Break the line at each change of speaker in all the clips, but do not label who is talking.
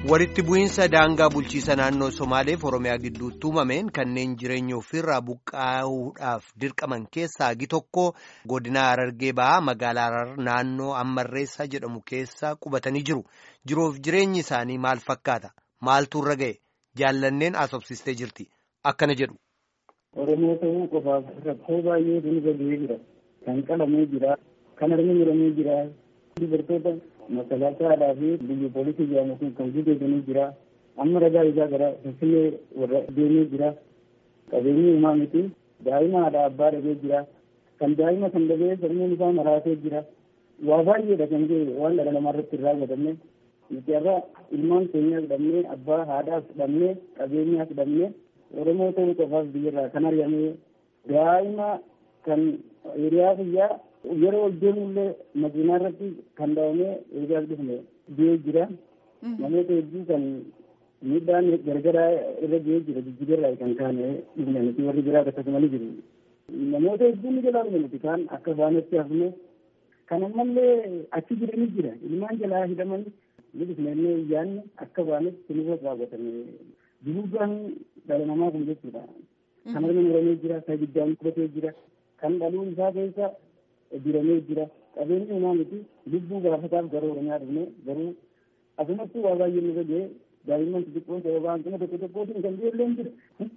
walitti bu'iinsa daangaa bulchiisa naannoo somaaleef oromiyaa gidduutti uumameen kanneen jireenya ofirraa buqqaa'uudhaaf dirqaman keessaa hagi tokko godina harargee ba'aa magaalaa harar naannoo ammarreessaa jedhamu keessa qubatanii jiru jiruuf jireenyi isaanii maal fakkaata maaltu irra ga'e jaallanneen asobsistee jirti akkana jedhu.
Oromoo ta'uu qofaaf rakkoo baay'ee irra ga'ee jira kan qalamee jira kan harmi muramee jira dubartoota masalaasaadhaa fi biyya poolisii jedhamu kun kan gudeedanii jira amma ragaa isaa gara finfinnee warra deemee jira qabeenyi uumaa miti daa'ima haadha abbaa dhabee jira kan daa'ima kan dhabee sammuun isaa maraatee jira waa baay'eedha kan ta'e waan dhala namaa irratti irraa godhamne nuti irraa ilmaan keenyaas dhabnee abbaa haadhaas dhabnee qabeenyaas dhabnee oromoo ta'uu qofaaf biyyarraa kan ari'amee daa'ima kan hiriyaa biyyaa yeroo ol deemullee makiinaa irratti kan dhaabamee eegaas dhufne du'ee jira namoota hedduu kan miidhaan gargaraa irra ga'ee jira jijjiirraa kan kaane dhufne nuti warri biraa akkasumas jiru namoota hedduu ni jalaa dhufe nuti kaan akka isaanitti hafne kan ammallee achi jiranis jira ilmaan jalaa hidhaman ni dhufnee iyyaanni akka baanetti sinirra raawwatame duruudhaan dhala namaa kun jechuudha kan harmi muramee jira kan ibiddaan qubatee jira kan dhaluun isaa keessa diramee jira qabeenyi uumaa miti lubbuu gaafataaf gara oromiyaa dhufne garuu asumatti waa baay'ee nurra ga'e daa'imman xixiqqoon sababa hanqina tokko tokkootiin kan ijoolleen jira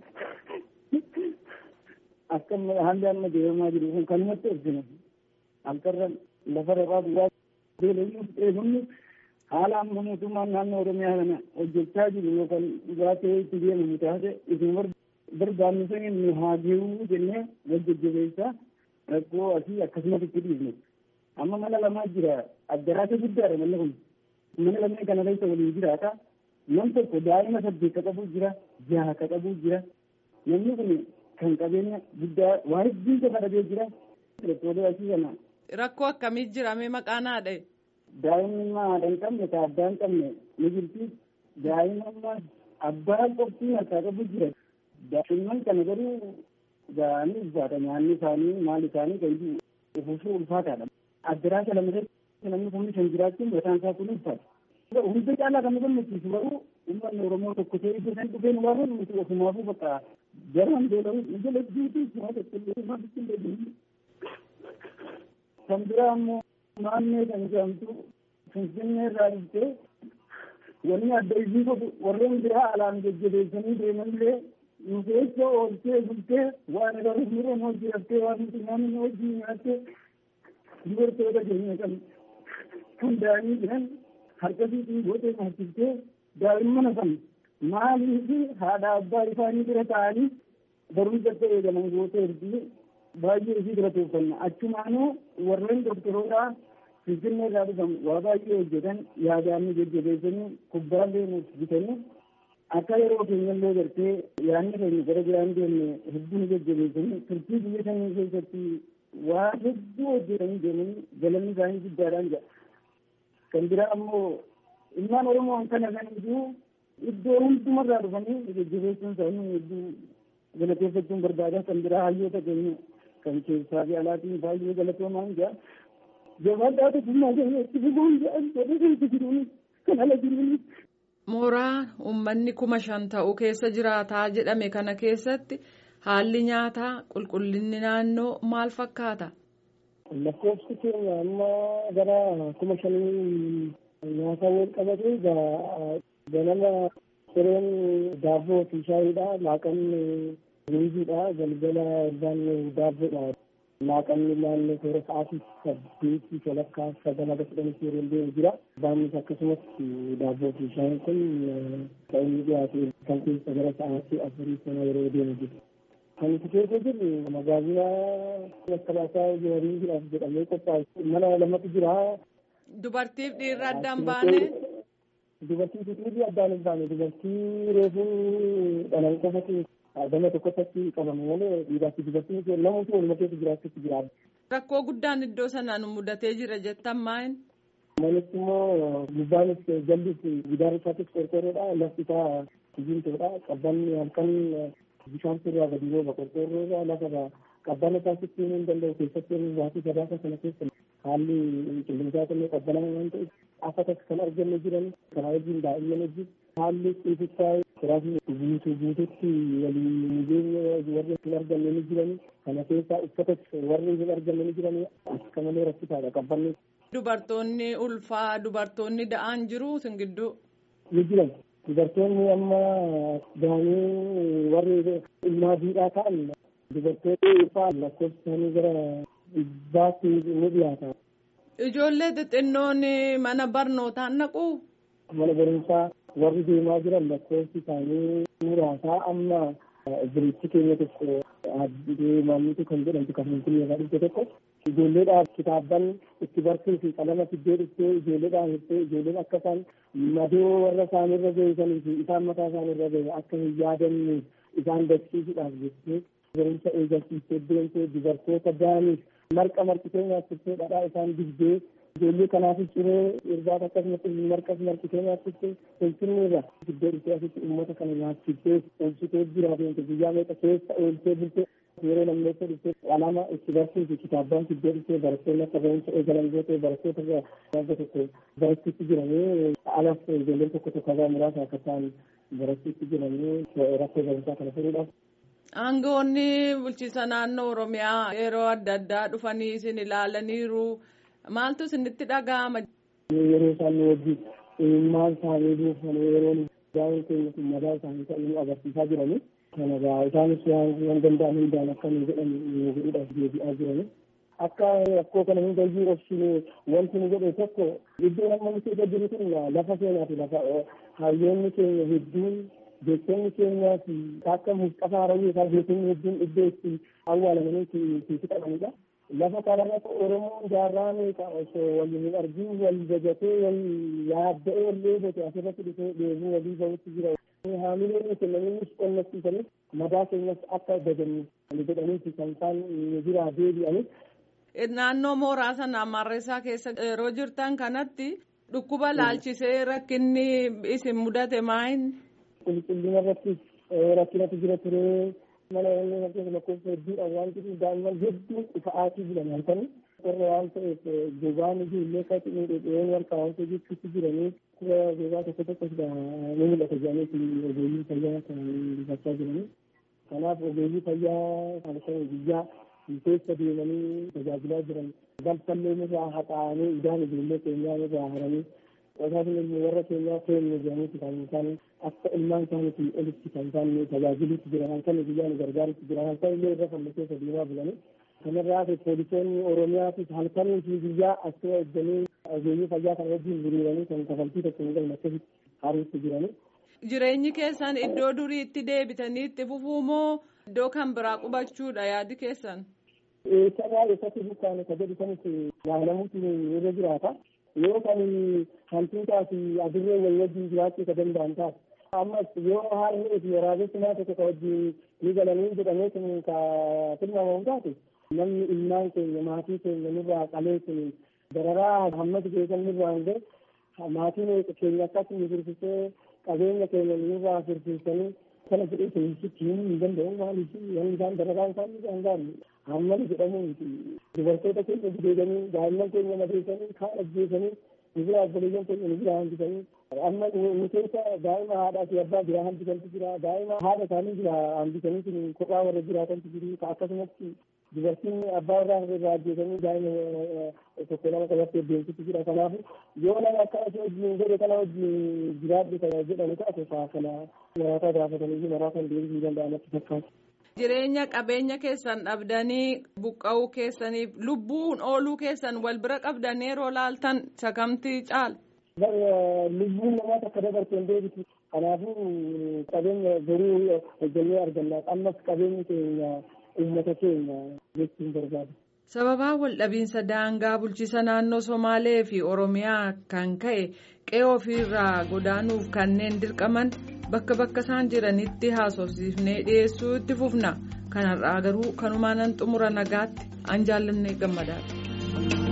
akka haalli amma deemamaa jiru kun kanumatti ibsinu halkarra lafa rabaa duraa beelayyuu dheebunni haala amma mootummaan naannoo oromiyaa kana hojjechaa jiru yookaan dhugaatii itti deemamu taate isin barbaannu sanii nu haa geewuu jennee wajjajjabeessaa rakkoo asii akkasumas itti dhiifne amma mana lamaa jira addaraasa guddaadha manni kun mana lamee kana keessa waliin jiraata nam tokko daa'ima saddeet ka qabu jira jaha ka qabu jira namni kun kan qabeenya guddaa waa hedduun isa kadhabee jira rakkoolee asii kana.
Rakkoo akkamii jira mee maqaan haadha?
Daa'imni haadha hin qabne ka abbaa hin qabne ni jirti daa'imni abbaa qoftii harkaa qabu jira daa'imman kana garuu ga'anii ulfaata nyaanni isaanii maal isaanii kan uffisuu ulfaataadha. Addaraasa lama irratti namni kumni shan jiraachuun mataan isaa kun ulfaata. Hunda caalaa kan nu gammachiisu garuu uummanni Oromoo tokko ta'ee iddoo san dhufeen waa kun nuti ofumaafuu bakka garaan beelamu nu jala jiitii waa tokkollee waan tokkollee Kan biraa immoo naannoo kan jedhamtu Finfinnee irraa dhuftee wanni adda isii godhu warreen biraa alaan jajjabeessanii deemanillee nu keessa ooltee bultee waan agarru miidhaan hojii haftee waan nuti namni hojii nyaattee dubartoota keenya kan hundaa'anii jiran harkasiitiin gootee nyaachiftee daa'imman hafan maaliif haadha abbaa isaanii bira ta'anii barumsatti eegaman gootee ergii baay'ee isii bira tuuffanna achumaanuu warreen doktoroota finfinnee irraa dhufan waa baay'ee hojjetan yaadaanni jajjabeessanii kubbaallee nuuf bitanii akka yeroo keenyallee gartee yaadni keenya gara biraan deemne hedduu nu jajjabeessanii turtii biyya sanii keessatti waa hedduu hojjetanii deemanii galanni isaanii guddaadhaan jedha. Kan biraa ammoo ilmaan Oromoo kana kan iyyuu iddoo hundumarraa dhufanii jajjabeessuun isaanii hedduu galateeffachuun barbaada. Kan biraa hayyoota keenya kan keessaa fi alaatiin baay'ee galatoomaan jedha. Jabaadhaa tokkummaa keenya itti fufuun jedhan jedhee keessa jiruun kan ala jiruun.
Mooraa uummanni kuma shan ta'u keessa jiraataa jedhame kana keessatti haalli nyaataa qulqullinni naannoo maal fakkaata?
Lakkoofsi keenya amma gara kuma shanii nyaata wal qabate ganama sireen daabboo fi shaayiidha laaqanni ruuziidha galgala irbaan daabboodha. Laaqanni naannoo toora sa'aatii saddeetii walakkaa sagala kudhanii yeroo deemu jira. Baanis akkasumas daabboo fi shaayiin kun kan inni dhiyaate kan keessa gara sa'aatii afurii sana yeroo deemu jira. Kan itti keessa jirru magaazina makkalaasaa jawariidhaaf jedhamee qophaa'e mana lamatu jira.
Dubartiif dhiirri addaan baane.
Dubartii fi dhiirri addaan hin baane dubartii reefuu dhalan qofatu gama tokkotti qabame malee dhiiraa fi dubartiin namoota waluma keessa jiraachuutti jira.
Rakkoo guddaan iddoo sanaan mudatee jira jettan maayin?
Manichi immoo gubbaanis jallis gidaara isaatis qorqorroodha lafti isaa sibiiltoodha qabbanni halkan bishaan sirraa gadi rooba qorqorroodha lafa qabbana taasisuu hin danda'u keessatti waatii sadaasa sana keessa haalli qilleensaa illee qabbanaa waan ta'eef afata kan arganne jiran karaa wajjin daa'imman wajjin haalli xixiqqaa kiraasni guutuu guututti waliin mijeenya warri hin arganne ni jirani kana keessaa uffata warri hin arganne ni jirani akka malee rakkisaadha qabbanni.
Dubartoonni ulfaa dubartoonni da'aan jiru sin gidduu.
Ni jiran dubartoonni amma daanii warri ilmaa diidhaa ta'an dubartoonni ulfaa lakkoofsanii gara dhibbaatti ni dhiyaata.
Ijoollee xixinnoon mana barnootaan naqu.
Mana barumsaa warri deemaa jiran lakkoofsi isaanii muraasaa amma biriichi keenya tokko maamilti kan jedhamtu kan finfinnee irraa dhufte tokko ijoolleedhaaf kitaabban itti barsiisuu fi qalama fiddee dhuftee ijoolleedhaan hirtee ijoolleen akka isaan madoo warra isaan irra geessanii fi isaan mataa isaan irra geesse akka hin yaadanne isaan barsiisuudhaaf jettee barumsa eegalsiistee deemtee dubartoota daaniif marqa marqitee nyaachiftee dhadhaa isaan dibdee ijoollee kanaafis ciree irbaata akkasumas marqas marqitee nyaachiftee finfinnee irra fiddee dhuftee asitti uummata kana nyaachiftee oolchitee jira deemte guyyaa meeqa keessa oolchee bultee yeroo lammeessa dhuftee alaama itti barsiisu kitaabbaan fiddee dhuftee barattoonni akka barumsa eegalan gootee barattoota wagga tokko barachuutti jiranii alas ijoolleen tokko tokko irraa muraasa akka ta'an barachuutti jiranii rakkoo barumsaa kana furuudhaaf.
Aangoonni bulchiisa naannoo Oromiyaa yeroo adda addaa dhufanii isin ilaalaniiru. Maaltu isinitti dhaga'ama?
Yeroo isaan wajjin maal isaanii buufanii yeroo daa'imni keenya kun madaa isaanii ta'uu agarsiisaa jiranii. Kana gaa isaanis waan danda'an hundaan akka nu jedhan nu godhuudhaaf deebi'aa jiranii. Akka rakkoo kana hunda iyyuu obsine wanti nu godhe tokko iddoon amma nuti irra jiru kun lafa seenaati lafa hayyoonni keenya hedduun jechoonni keenyaa fi akka mufxafaa harawwii isaa beekonni hedduun iddoo itti awwaalamanii itti qabanidha. lafa kanarratti oromoon jaarraa meeqa osoo wal hin argin wal jajatee wal yaadda'ee wal eegate asirratti dhufee dheebuu walii bahutti jira. Haamileen kennanis qonnachiisanii madaa keenyas akka dagannu jedhaniiti kan isaan biraa deebi'anii.
Naannoo mooraa sana Marreessaa keessa yeroo jirtan kanatti dhukkuba laalchisee rakkinni isin mudate maayin?
Qulqullina irratti rakkinatu jira turee. mana inni fakkeenya lakkoofsa hedduudhaan waan jiruuf daa'imman hedduun ifa'aatii jiran halkanii warra waan ta'eef gogaan ijoollee akkatti miidhageen harka waan ta'e jechuutti jiranii kura gogaa tokko tokko ni mul'ata jedhanii ogeeyyii fayyaa kan dubbachaa jiranii kanaaf ogeeyyii fayyaa halkan guyyaa keessa deemanii tajaajilaa jiran balfallee irraa haxaa'anii idaan ijoollee keenyaa irraa haranii Qosaafin ilmi warra keenyaa keenya jedhaniiti kan isaan akka ilmaan isaaniitiin olitti kan isaan tajaajiluutti jiran halkan guyyaan gargaarutti jiran halkan illee irra falla keessa deemaa bulanii. Kanarraa hafe poolisoonni Oromiyaatis halkanii fi guyyaa asii eegganii ogeeyyii fayyaa kan wajjin hiriiranii kan kafaltii tokko hin galme akkasitti haruutti jiranii.
Jireenyi keessan iddoo duriitti deebitanii itti fufuu moo iddoo kan biraa qubachuudha yaadi keessan?
Eessarraa eessatti buqqaane ka jedhu sanis yaalamuutu irra jiraata. yoo kan hantuutaa fi adurree wal wajjin jiraachuu ka danda'an taate. Ammas yoo haalli fi waraabessi tokko ka wajjin ni galanii jedhamee kun ka tilmaamamu taate namni ilmaan keenya maatii keenya nurraa qalee kun dararaa hammatu keessan nurraa hin gahe maatiin keenya akkatti nu firfisee qabeenya keenya nurraa firfisanii kana jedhee keessitti himuu hin danda'u maaliif wanni isaan dararaa isaan hin gaanne hammana jedhamu miti dubartoota keenya gudeedanii daa'imman keenya madeessanii kaan ajjeesanii nu bira obboleeyyan keenya nu bira hambisanii amma nu keessa daa'ima haadhaa fi abbaa biraa hambisantu jira daa'ima haadha isaanii bira hambisanii kun kophaa warra jiraatantu jiru akkasumatti dubartiin abbaa irraa irraa ajjeesanii daa'ima tokko lama qabattee deemtutu jira kanaafu yoo nama akkana si wajjin godhe kana wajjin jiraadhu kana jedhamu taate kana maraataa gaafatanii maraataan deebisuu danda'amatti fakkaata.
Jireenya qabeenya keessan dhabdanii buqqa'uu keessaniif lubbuun ooluu keessan wal bira qabdanii yeroo laaltan sakamtii caala.
Lubbuun namaa takka dabarteen deebitu. Kanaafuu qabeenya garuu hojjennee arganna. Ammas qabeenyi keenya uummata keenya jechuun barbaada.
Sababaa waldhabiinsa daangaa bulchiisa naannoo Somaalee fi Oromiyaa kan ka'e qe'ee ofiirraa godaanuuf kanneen dirqaman bakka bakka isaan jiranitti haasofsiifnee dhiyeessuu itti fufna. Kanarraa garuu kanumaan xumura nagaatti an jaallannee gammadaadha.